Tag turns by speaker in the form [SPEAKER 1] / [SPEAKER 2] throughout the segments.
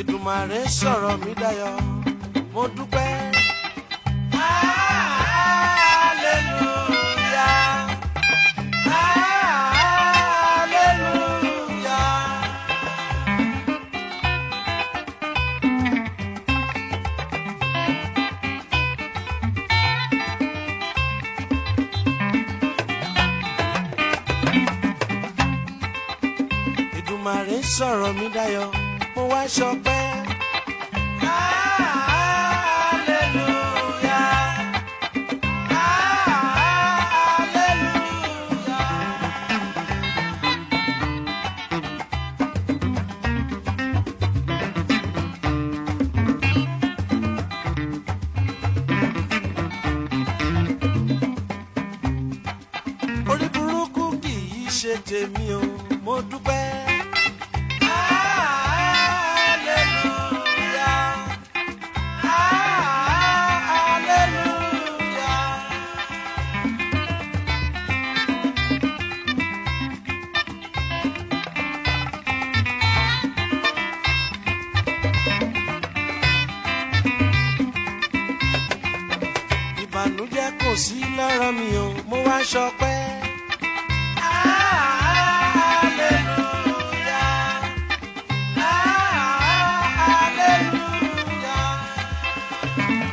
[SPEAKER 1] Èdùmàrè sọ̀rọ̀ mi dayọ̀ mo dúpẹ́. Hallelujah. Hallelujah. Èdùmàrè sọ̀rọ̀ mi dayọ̀ mo wá ṣọpẹ́. Hallelujah. Hallelujah. orí burúkú kì í ṣe tèmi o mo dúpẹ́. Hallelujah. Hallelujah. ìbànújẹ́ kò sí lára mi o mo wá ṣọpẹ́. Hallelujah. Hallelujah.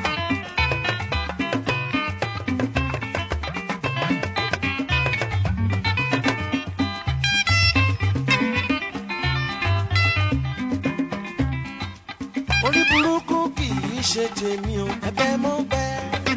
[SPEAKER 1] orí burúkú kì í ṣe tèmi o ẹ̀bẹ̀ mo bẹ̀.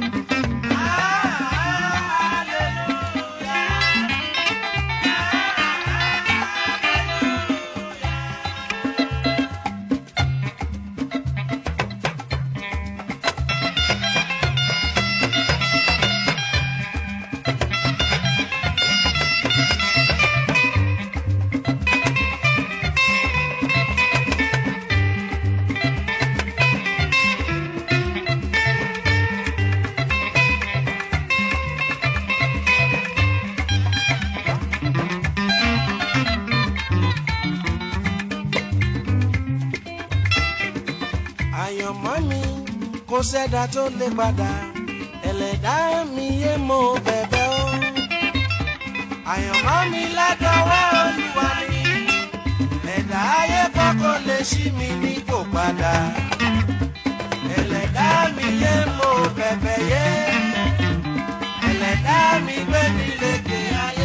[SPEAKER 1] àyànmọ́ mi kò sẹ́dá tó lè padà ẹlẹ́dá mi yé mo bẹ̀bẹ̀ o. àyànmọ́ mi ládọ́wọ́ olúwa ni ẹ̀dá ayé kọ́kọ́ lè ṣí mi ní kò padà ẹlẹ́dá mi yé mo bẹ̀bẹ̀ yé ẹlẹ́dá mi gbé mi lékè ayé.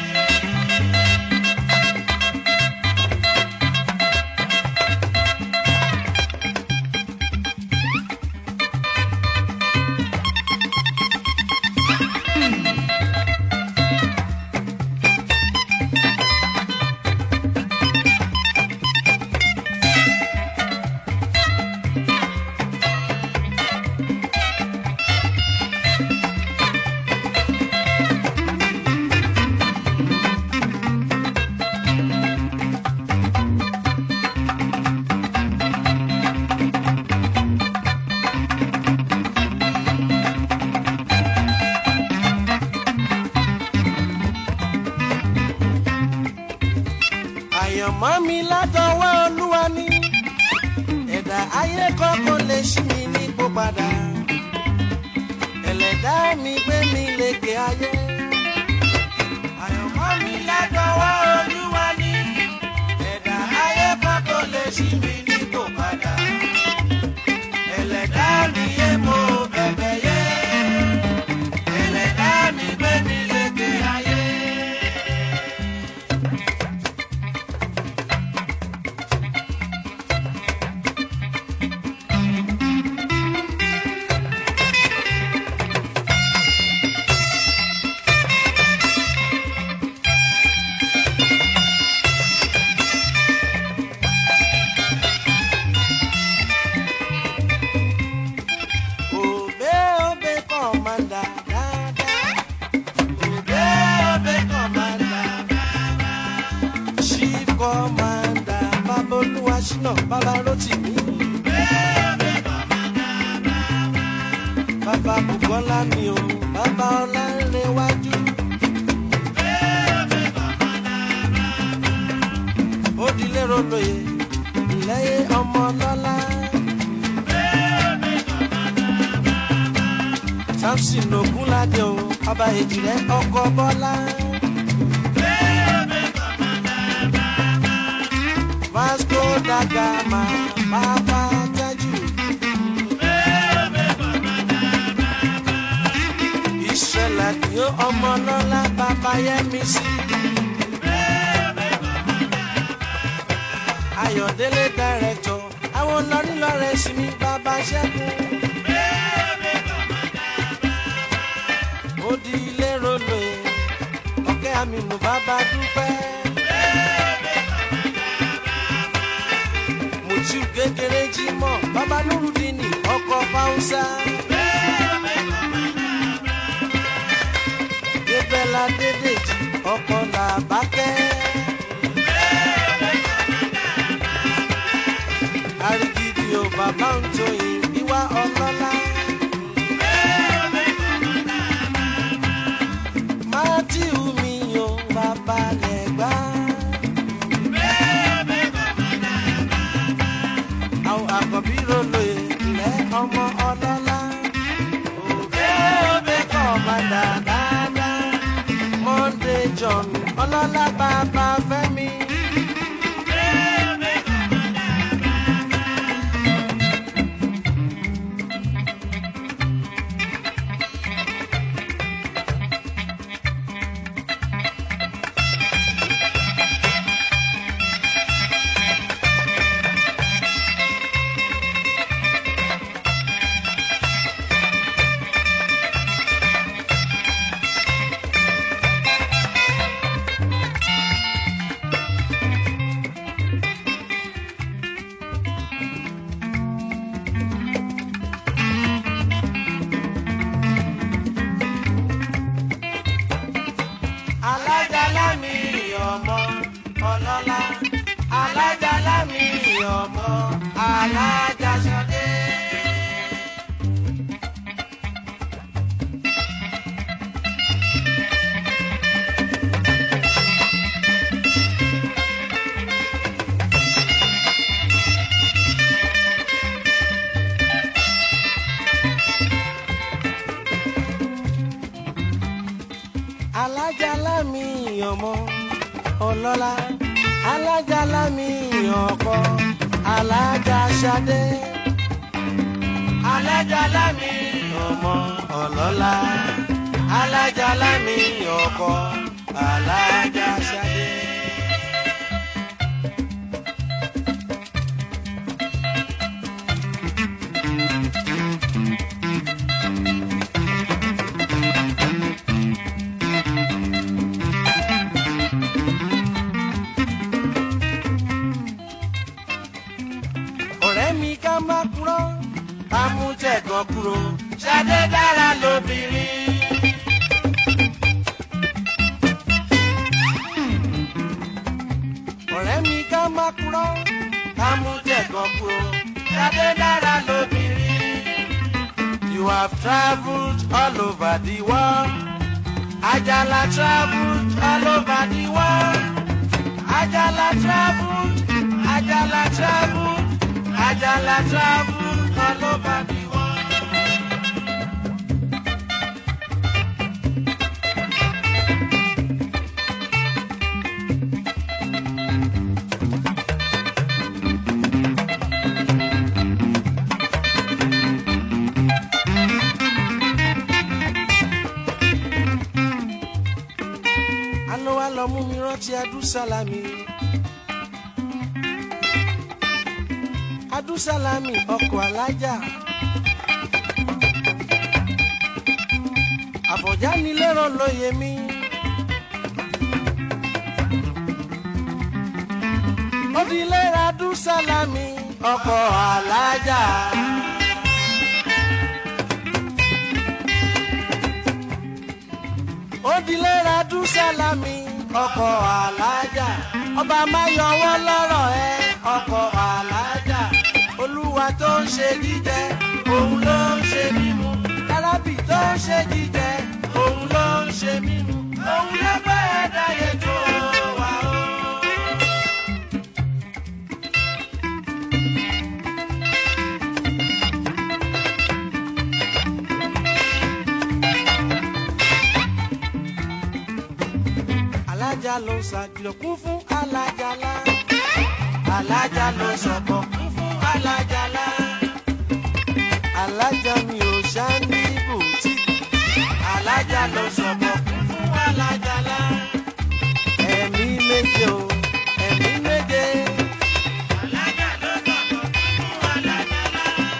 [SPEAKER 1] àyànmọ́ mi látọwọ́ olúwa ni ẹ̀dá ayé kọ́kọ́ lè ṣí mi ní kó padà ẹlẹ́dá mi gbé mi lékè ayé. àyànmọ́ mi látọwọ́ olúwa ni ẹ̀dá ayé kọ́kọ́ lè ṣí mi ní kó padà ẹlẹ́dá mi yé mo bẹ̀bẹ̀ yé ẹlẹ́dá mi gbé mi lékè ayé. Obe obe commander dada. Obe obe commander baba. Chief commander Babolúwa Ṣínà Bàbá Rótìmí. Obe obe commander baba. Bàbá Bùkọ́lá mi o, bàbá Ọlánrewájú. Obe obe commander baba. Ó dilé rolóye, ìlẹ́yẹ ọmọ ọlọ́lá. samson ogunlade o ọba èjìrẹ ọkọ bọlá. vasco da gama bàbá tẹ́jú. ìṣẹ̀lẹ̀ kí ó ọmọ lọ́la bàbá yẹmi sí. ayọ̀délé dàrẹ́tọ̀ àwọn lọ́rílọ́rẹ́ sí mi bàbá ṣẹ́gun. ó di ilé rolo ọ̀kẹ́ àmìnú bàbá dúpẹ́. mùtú kékeré jí mọ́ bàbá nurudini ọkọ̀ fáwùsà. débẹ̀lá dédèjì ọkọ̀ làbákẹ́. arigidi o bàbá ń joyin ìwà ọlọ́lá. Mátíù mi o bàbá lẹ́gbà. Àwọn àkọ́bí rolo ilẹ̀ ọmọ ọlọ́lá. Òbẹ́ òbẹ́ kọ̀ máa dà dáadáa. Monday John ọlọ́lá bàbá Fẹ́mi. alájàlá mi ọmọ ọlọ́lá alájàlá mi ọmọ alájàsọdé. alájàlá mi ọmọ ọlọ́lá alájàlá mi ọkọ alájàsádé alájàlá mi ọmọ ọlọ́lá alájàlá mi ọkọ alájàsádé. ọ̀rẹ́ mi ká má kúrò ká mú tẹ̀gàn kúrò ṣadé dára lóbìnrin. ọ̀rẹ́ mi ká má kúrò ká mú tẹ̀gàn kúrò ṣadé dára lóbìnrin. You have travelled all over the world. Ajala travelled all over the world. Ajala travelled, Ajala travelled. Ajala travel all over the world. Àná wa lọ mú mi rántí Adúsálámì. Adúsálámì ọkọ̀ alájà. Àfọ̀já ni lérò lóye mi. Ó di lérò Adúsálámì ọkọ̀ alájà. Ó di lérò Adúsálámì ọkọ̀ alájà. Ọba máa yọwọ́ lọ́rọ̀ ẹ ọkọ̀ alájà olúwa tó ń ṣe jíjẹ òun ló ń ṣe mímu kárábì tó ń ṣe jíjẹ òun ló ń ṣe mímu òun ló gbé ẹ̀dá yẹn tó wà ó. ló ṣàkìlọ̀ kún fún alájàlá alájà ló sọ̀kọ̀ kún fún alájàlá alájà mi ò ṣáàní bùtì alájà ló sọ̀kọ̀ kún fún alájàlá ẹ̀mí méje o ẹ̀mí méje. alájà ló sọ̀kọ̀ kún fún alájàlá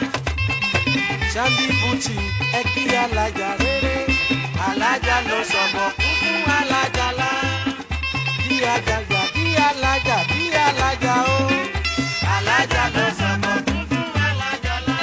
[SPEAKER 1] ṣáàní bùtì ẹ kí alájà rere alájà ló sọ̀kọ̀ kún fún alájàlá bí ajagbà bí alájà bí alájà o alájà ló sọ̀kọ̀ kún fún alájàlá.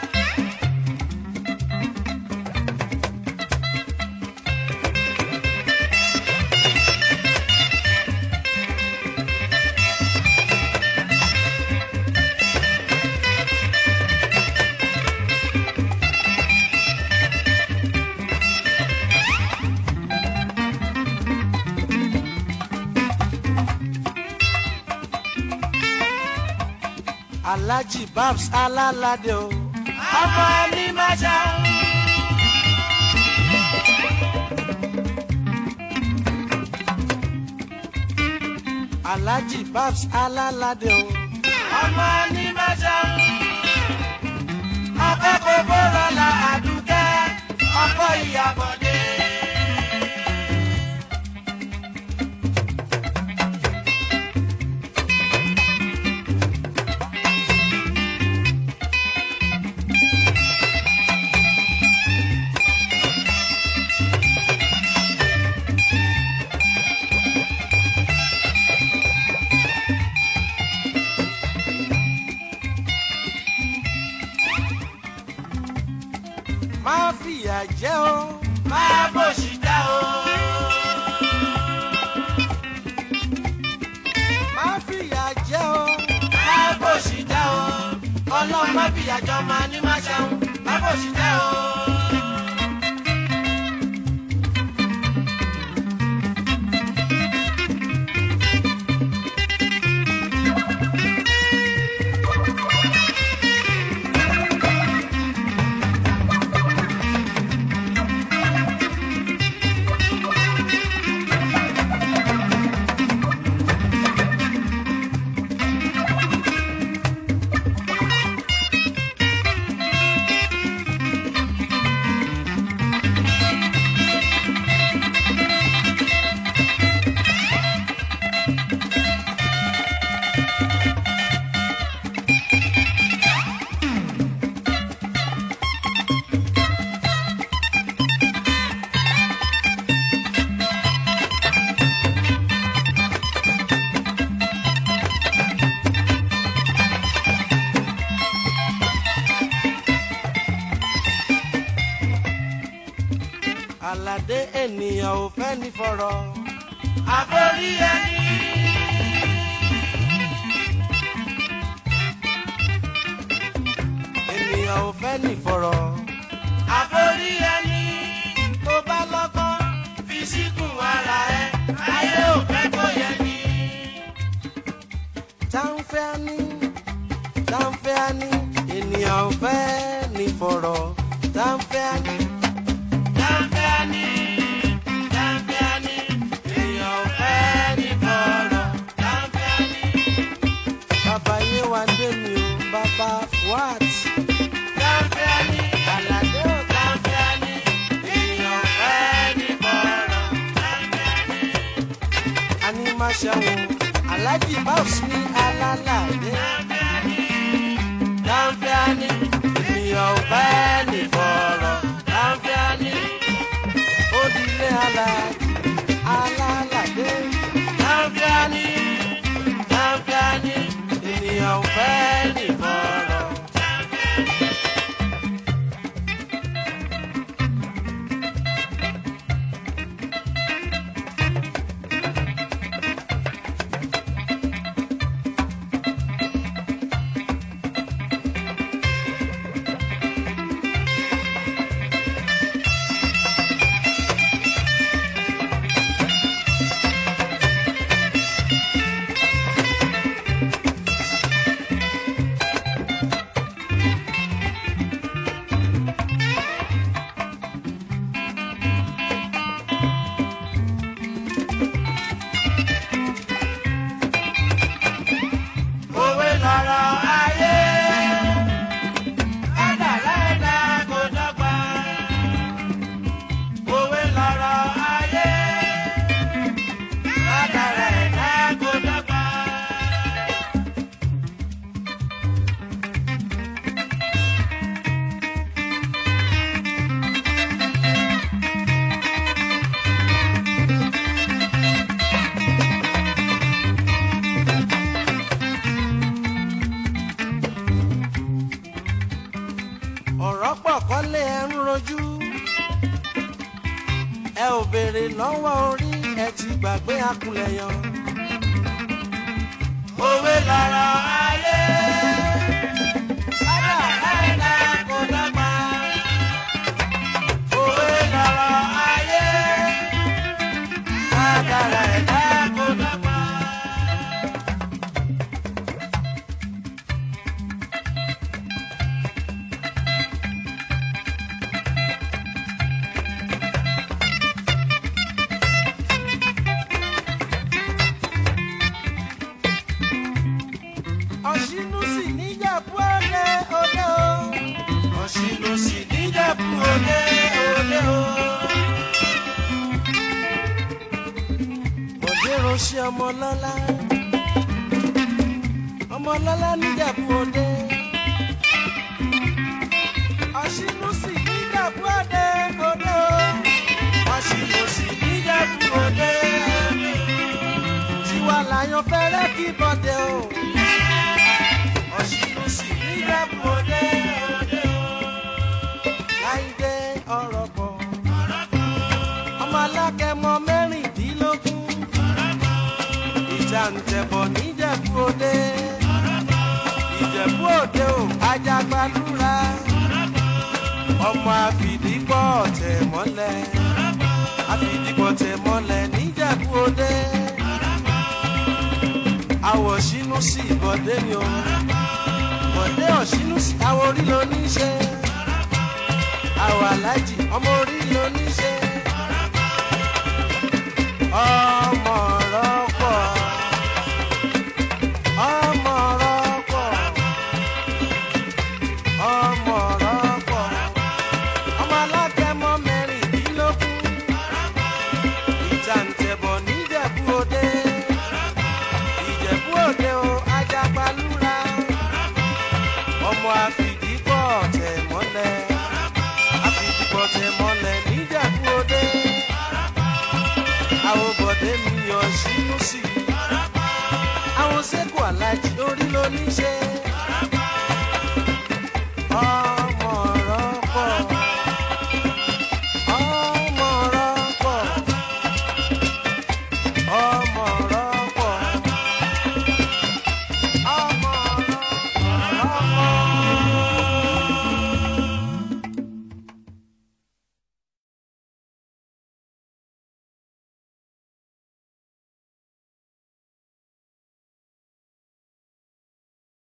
[SPEAKER 1] alhaji babs alálàdé o ọmọ ẹni máa ṣá. alhaji babs alálàdé o ọmọ ẹni máa ṣá. ọkọ kò fọlọ la àdúkẹ́ ọkọ ìyàbọ̀dé. máa fìyà jẹ o máa bòṣì dá o. máa fìyà jẹ o máa bòṣì dá o. ọlọ́run má fìyà jọ máa ní má ṣeun máa bòṣì dá o. aládé ènìyàn ò fẹ́ ní fọ̀rọ̀. àforí ẹni. ènìyàn ò fẹ́ ní fọ̀rọ̀. àforí ẹni. tó bá lọ́gbọ́n fi síkùn ara ẹ ayé ò fẹ́ kó yẹ ni. táǹfẹ́ ní táǹfẹ́ ní ènìyàn ò fẹ́ ní fọ̀rọ̀ táǹfẹ́ ní. Dáńfẹ́ni, dáńfẹ́ni, èèyàn ò fẹ́ ní fọ̀rọ̀. Dáńfẹ́ni. Bàbá Yéwándé mi ò bàbá Fuat. Dáńfẹ́ni, Àlàdé ò dáńfẹ́ni, èèyàn ò fẹ́ ní fọ̀rọ̀. Dáńfẹ́ni. Ani máa ṣàwọn Aláàjì Báwùs ní alálàdé. Dáńfẹ́ni, dáńfẹ́ni, èèyàn ò fẹ́ ní fọ̀rọ̀. Dáńfẹ́ni odile alaji alalade. Láfíàní, láfíàní, ènìyàn ò fẹ́ ní fọ̀rọ̀. rojú ẹ ò béèrè lọ́wọ́ orí ẹ ti gbàgbé akulẹ̀ yan. òwe lára ayé kádàrá ẹ̀dá kò dọ́gba. òwe lára ayé kádàrá ẹ̀dá kò dọ́gba. ọ̀ṣínú sì níjàpú òde òde o. ọ̀ṣínú sì níjàpú òde òde o. bọ̀dé ránṣẹ́ ọmọlọ́lá ọmọlọ́lá níjàpú òde. ọ̀ṣínú sì níjàpú òde òde o. ọ̀ṣínú sì níjàpú òde òde o. tiwa làyàn fẹ́rẹ́ kí bọ́dẹ o ọ̀ṣìnú sì níjàpù òde òde o. láìdé ọ̀rọ̀ pọ̀ ọmọ alákẹ́mọ mẹ́rìndínlógún ìjà ń tẹ̀bọ̀ níjẹ̀bú òde ìjẹ̀bú òde o ajagbalúra ọmọ àfìdípọ̀ tẹ̀ mọ́lẹ̀ àfìdípọ̀ tẹ̀ mọ́lẹ̀ níjẹ̀bú òde àwọ̀ ṣínú sí ìbọ̀dé mi o bọ̀dé ọ̀ṣínú sí àwọ̀ orí ló ní ṣe àwọ̀ alájì ọmọ orí ló ní ṣe ọmọ rọ́pọ̀ ọmọ rọ́pọ̀ ọmọ rọ́pọ̀ ọmọ alágẹmọ mẹ́rìndínlógún ìjàǹtẹ̀bọ̀ níjẹ̀bú òde ìjẹ̀bú òde o ajagbalúra ọmọ àfìdípọ̀ tẹ̀ mọ́lẹ̀ àfìdípọ̀ tẹ̀ mọ́lẹ̀ níjẹ̀bú òde àwọn bọ̀dé mi yàn sínú sí i àwọn sẹ́kù alájí orí ló ní ṣe.